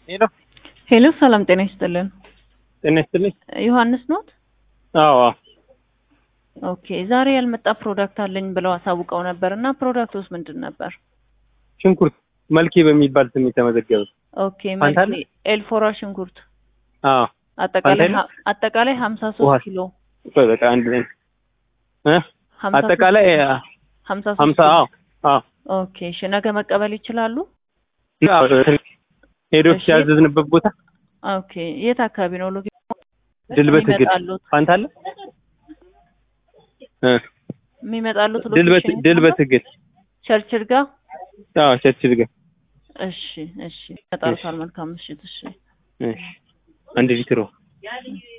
ሄሎ ሄሎ ሰላም ጤና ይስጥልን። ጤና ይስጥልኝ። ዮሐንስ ኖት? አዎ አዎ። ኦኬ ዛሬ ያልመጣ ፕሮዳክት አለኝ ብለው አሳውቀው ነበር እና ፕሮዳክቱስ ምንድን ነበር? ሽንኩርት መልኬ በሚባል ስም የተመዘገበ። ኦኬ ፋንታ መልኬ ኤልፎራ ሽንኩርት አዎ። አጠቃላይ ፋንታ ሀ- አጠቃላይ ሀምሳ ውሃ ሶስት ኪሎ ቆይ በቃ አንድ ላይ እ ሀምሳ ሶስት አጠቃላይ ኪሎ። አ- ሀምሳ ሶስት ሀምሳ ኪሎ። አዎ አዎ። ኦኬ እሺ ነገ መቀበል ይችላሉ? አዎ፣ ሄዶ እሺ። ያዘዝንበት ቦታ ኦኬ የት አካባቢ ነው ሎኬ ድልበት ግድ የሚመጣሉት ፋንታ አለ እ የሚመጣሉት ድልበት ሎኬሽን ድልበት ግድ ቸርችል ጋር አዎ ቸርችል ጋር እሺ እሺ ይመጣሉታል መልካም ምሽት እሺ እሺ አንድ ሊትሮ